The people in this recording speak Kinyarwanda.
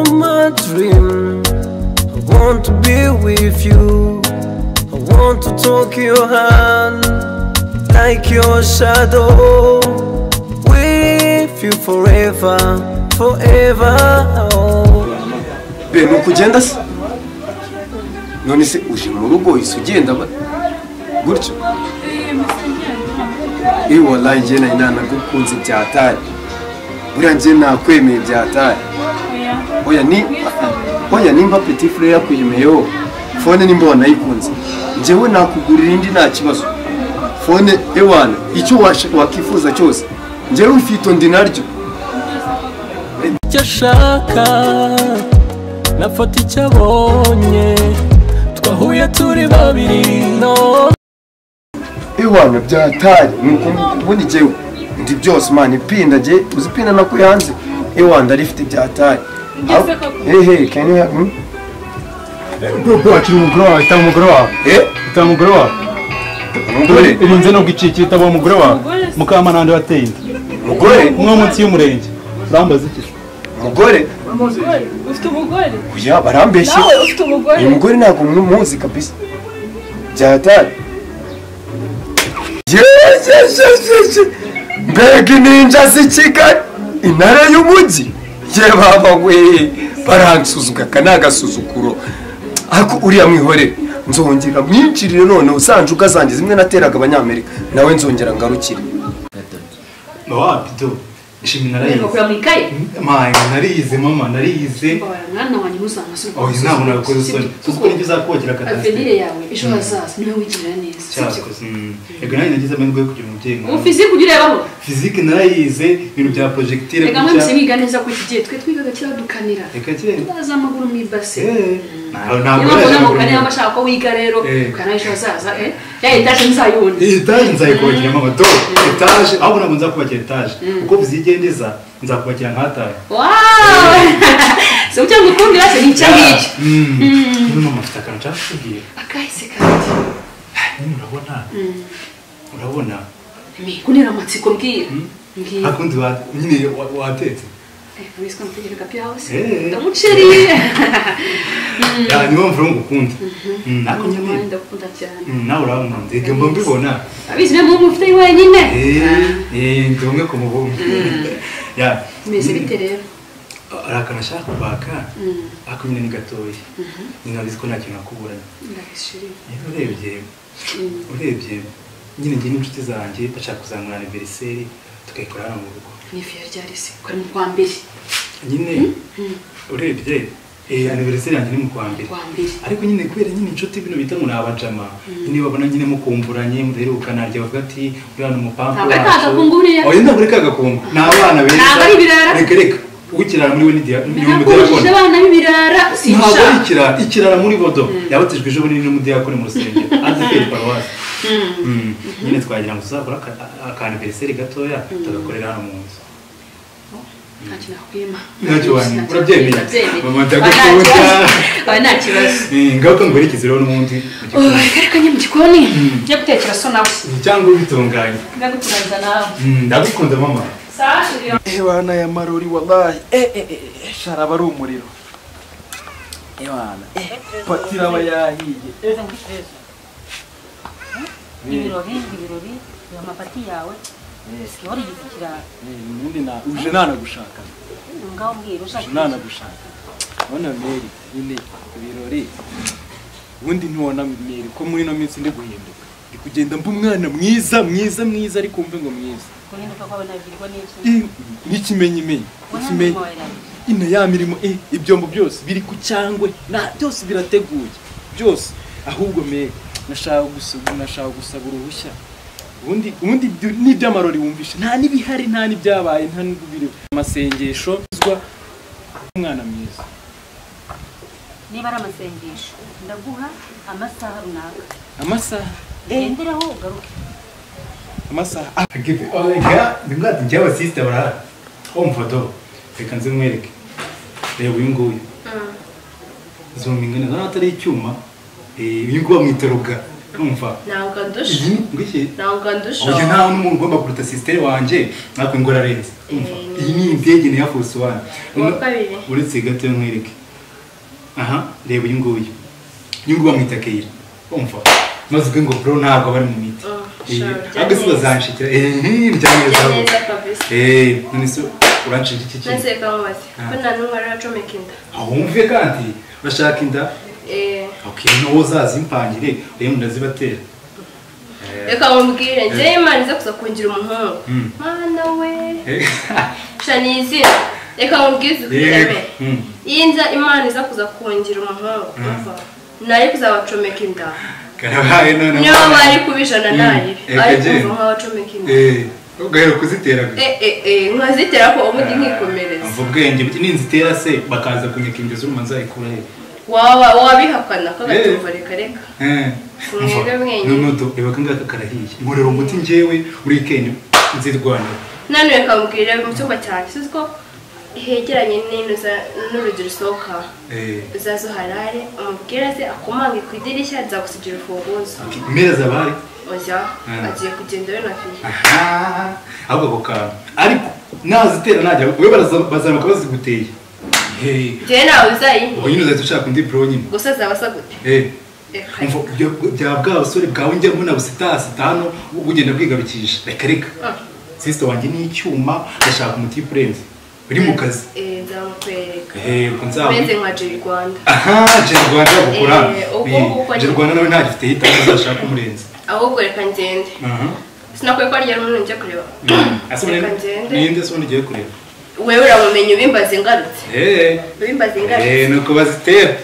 my dream. I want to be with you. I want to talk your hand like your shadow. With you forever, forever. be ni ukugenda se none se uje mu rugo uhise ugenda ba gutyo iyo wallahi njye nayo nanagukunze byataye buriya njye nakwemeye byataye oya ni oya nimba petit frere yakwemeyeho fone nimba wanayikunze njyewe nakugurira indi nta kibazo fone ewana icyo washa- wakwifuza cyose njyewe ufite undi naryo icyo ashaka nafata icyo abonye twahuye turi babiri no iwana byataye nuko ubundi njyewe ndi byose mani ipinda njye uzi ipinda nako yanze iwana ndarifite byataye Ngeze koko. hehe kenya hmm? ubwoko wakiri umugore wawe itaba umugore wawe eh itaba umugore wawe umugore irinze nubwo icikiri itaba umugore wawe Umugore se. mukamanande wateye inda umugore umwe wo munsi y'umurenge urambaza iki umugore Umugore? Ufite umugore? uya barambeshye Nawe ufite umugore? uyu mugore ntabwo mwumuzi kabisa byataye yejejejeje mbega ininja z'i kigali intare y'umujyi ye baba we baransuzugura aka ni agasuzuguro ariko uriya mwihorere nzongera mwinjirire noneho za njuga zanjye zimwe nateraga abanyamerika nawe nzongera ngarukire wapi do ishimwe narayize Uragura mu ikaye? mama nariyize mama nariyize Mbabara mwana wanjye ntuzamasubize. oya ntabwo nakoze isoni Kuko kuko nibyo uzakogera avenir kadasiteri yawe ejo hazaza niwe wigirira neza. sibyo? cyakoze mm. yego nanjye nagize amahirwe yo kugira umubyeyi Ubu mwiza fiziki ujya urebaho. fizike narayize ibintu bya porojegitire Reka mwe musi mwiga neza ko iki gihe twe twigaga kiriya dukanira. reka kire Ndaza amaguru mu ibase. Eh, ntawe- ntabwo Niyo mpamvu nari namukanira nagura- niba ashaka ko wiga rero Eh. ukanaho ejo hazaza. eh? Ya etaje nzayibona. iyi etaje nzayikubakira mama do etaje ahubwo ntabwo nzakubakira etaje kuko vizigendeza nzakubakira nk'atahe Wow! Se ucyanga ukundira se n'icyo ngicyo. none mama afite akantu nshaka kukubwira Akahise kandi. Nyine urabona urabona Kunira amatsiko mbwira. Mbwira. hakundi wa- nyine wa- watetse Eh, Wiswe mvugira kapiyawusi. Eh. Ndamuceri. Ya, niyo mpamvu rero ngukunda Mm, ariko nyine Umuhanda ukunda cyane. Mm, nawe urankunda reka mba mbibona Abizi niyo mpamvu mufite wenyine. eee ndi umwe ku mubumbe ya Meze bite rero? hari akantu ashaka kubaka ariko nyine ni gatoya nyine urabizi ko nta kintu nakuburanye Ndabishiriye. Rero urebye urebye nyine njye n'inshuti zanjye bashaka kuzamura aniveriseri tukayikora hano mu rugo Ni ifu ya ryarisi. Kora mu kwa mbere. nyine urebye eh, aniveriseri yanjye ni mu kwa mbere Kwa mbere. ariko nyine kubera nyine inshuti bino bita ngo ni abajama nyine babona nyine mukumburanye mudaheruka narya bavuga ati uriya ni umupampa Ntabwo ari ka gakungu buriya. oya ntabwo ari ka gakungu ni abana beza Ntabwo ari ibirara. reka reka ukirara muri we ni dia- ni Nakujije umudiyakoni abana b'ibirara. ntabwo ari Sinshaka. ikirara ikirara muri bodo yabatijwe ejo bundi n'umudiyakoni mu rusengero adeperi paruwasi Mm. nyine twagira ngo tuzakora aka- aka aniveriseri gatoya tugakorera hano mu nzu Nta kintu nakwima. Ntacyo Nta wanyima. kintu Urabyemeye? nakwima. Mama, Ndabyemeye. Oya, nta ndagukunda. kibazo. Oya, nta kibazo. Eh, ngaruka nguherekeze rero n'ubundi mu Oh, gikoni. Ariko njye mu gikoni njya gutekera so nawe. cyangwa ubitunganya Njya guturangiza nawe. Mm, ndagukunda mama Sawa, turi ebana ya marori wallahi eh eh eh sharaba ari umuriro ebana eh patira aba yahiye eh ibirori ibirori reba amapati yawe siyo wari yivukira ubundi na uje nanagushaka ngaho mbwira ushaka uje nanagushaka urabona meri nyine ibirori ubundi ntiwona meri ko muri ino minsi ndi guhinduka ndi kugenda mba umwana mwiza mwiza mwiza ariko mve ngo mwiza guhinduka kwawe nabwirwa n'iki Eh, n'ikimenyimenyi Ubona ikimenyi n'umurimo wawe rero. ino ya mirimo eh, ibyombo byose biri ku cyangwe na byose birateguye byose ahubwo me nashaka gusaba nashaka gusaba uruhushya ubundi ubundi ibyo- n'iby'amarori wumvishe nta n'ibihari nta n'ibyabaye nta n'ibiri amasengesho uzwa umwana mwiza niba ari amasengesho ndaguha amasaha runaka amasaha ugenderaho ugaruke amasaha ndimwati njye abasisita barahari wo mfoto reka nze mwereke reba uyu nguyu zumva ingana zana atari icyuma Eh, uyu nguyu bamwitoroga numva Ntabwo andusha. iyi ngwiki Ntabwo andusha. uyu nta n'umuntu ugomba kuruta sisiteri wanjye natwe ngo ararenze Umva, iyi ni indege ni ya fosi wani Uwa kabiri. uretse gato mwereke aha reba uyu nguyu uyu nguyu bamwita keyira umva maze ubwo ngo bro ntabwo bari mu miti Oh, Eh, sure, bya ahubwo si neza. bazanshikira eee bijya neza Bya ahubwo. neza kabisa. eh none se uranshikira iki kintu nase kababaze ko nta n'umwe aracomeka inda aho wumve kandi bashaka inda Eh, okay n'uwo uzazimpangire rero ndazibatera reka mubwire njyewe imana ize kuza kungira umuhungu Mm. mana we Eh, sha ni izina reka mubwire ukwireme Yego. Mm. iyi nza imana iza kuza kungira umuhungu umva nayo kuzabacomeka inda karabaye noneho niyo waba ari kuba ijana Mm. nayo Eka ariko je. umva nk'abacomeka inda eh ugahera kuzitera gusa Eh, eh, eh, nkazitera ko ubundi nkikomereza Umva ubwenge buti ninzitera se bakaza kunyaka inda z'urumanza ikura he waba wabihakana ko Eh. agatumva reka reka Mwebwe mwenyine. nunudo reba kangaka karahiye nkorera umuti njyewe muri kenya nzirwanira none reka mubwire mu cyumba cyanjye uzi ko hegeranye n'ino za- n'urugi rusohoka Eh, uzaze uharare umubwire aze akumange ku idirishya nzagusigira urufunguzo impera zabari oya Mm. agiye kugenda we na fiye aha ahubwo ako kantu ariko nazitera najya we baraza- bazamuka baziguteye Eh, njyewe nawe uzayimpa ubwo nyine uzahita ushaka undi bro nyine gusa azaba asa gute Eh, Reka. umva ibyo bya bwa busore bwawe njya muna busitasi hano bugenda bwigarukisha reka reka Ah. sisita wanjye ni icyuma ndashaka umuti purenze uri mu kazi Eh, nzamukwereka Eh, ubwo nzaba- uretse nka jeri rwanda aha jerwanda bagukora Eh, ubwo nguko ni- jerwanda nawe ntagifite hitamo uzashaka umurenze ahubwo reka ngende aha sinakwiye ko arya rumwe njya kureba reka ngende ninde se ubundi ugiye kureba wewe uramumenye ubimbaze ingarutse eee ubimbaze ingarutse eee ni uko bazitera